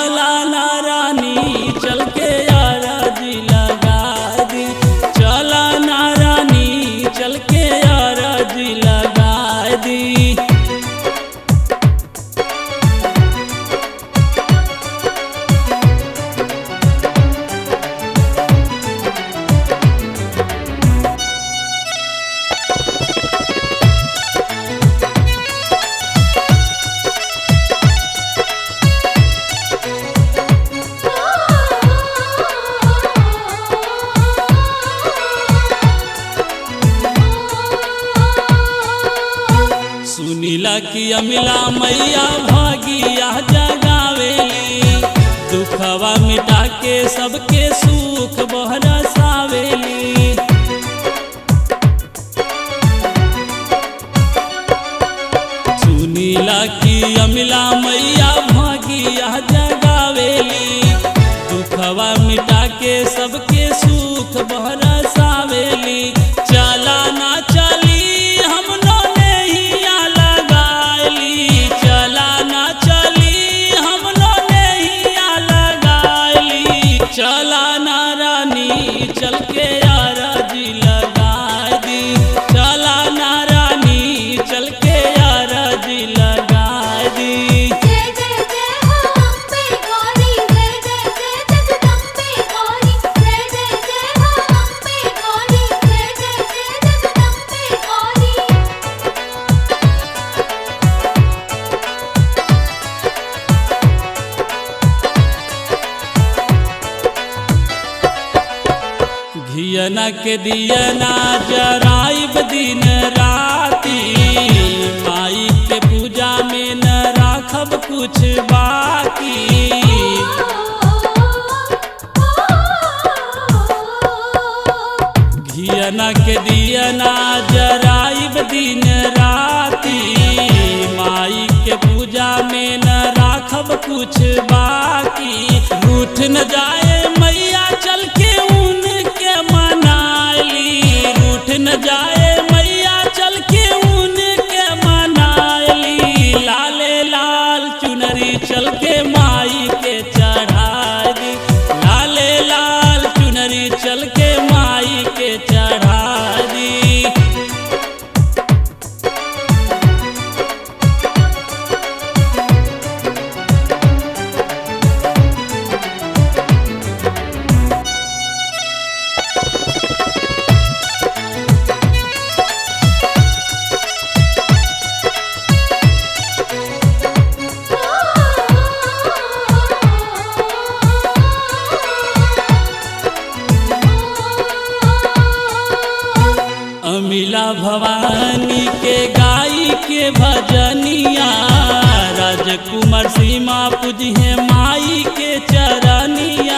चला ना रानी चल के यारा जी लगा दी चला ना रानी चल के यारा जी लगा दी सुनीला की अमिला मैया भागिया जगावेली दुखवा मिटा के सबके सुख बहरसावेली सुनीला की अमिला मैया भागिया जगावेली दुखवा मिटा के सबके सुख बहरसावेली चला ना चली हम नैया लगाली चला ना चली हम नैया लगाली चला ना रानी चल के यारा जी लगा दी चला ना रानी चल के यारा जी लगा दी जय जय जय हो अम्बे गौरी जय जय जय जगदम्बे गौरी जय जय जय हो अम्बे गौरी जय जय जय जगदम्बे गौरी घियना के दियना जराइब दिन राती माई के पूजा में न राखब कुछ बाकी घियना के दियना जराइब दिन राती माई के पूजा में न राखब कुछ बाकी रूठ न जाए मैया चल के उनके मनाली रूठ न जाए मैया चल के उनके मनाली लाले लाल चुनरी चल के माई के चढ़ा दी लाले लाल चुनरी चल के माई के चढ़ा दी अमिला भवानी के गाई के भजनिया राजकुमार सीमा पूजिए माई के चरनिया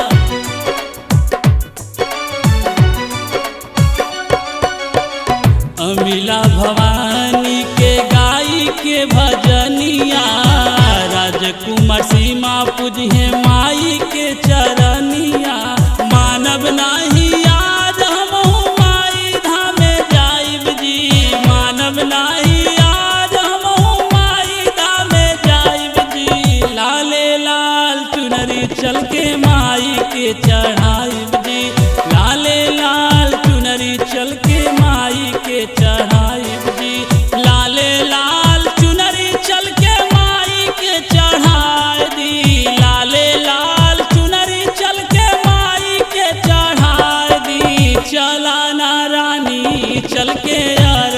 अमिला भवानी के गाई के भजनिया राजकुमार सीमा पूजिए माई के चरनिया मानव नाही याद हमहु माई धामे जाइब जी मानव नाही याद हमहु माई धामे जाइब जी लाले लाल चुनरी चल के माई के चढ़ाइब जी लाले लाल चुनरी चल के माई के चढ़ाइब जी लाले लाल चुनरी चल के माई के चढ़ाई दी लाले लाल चुनरी चल के माई के चढ़ाई दी चला ना रानी चल के आ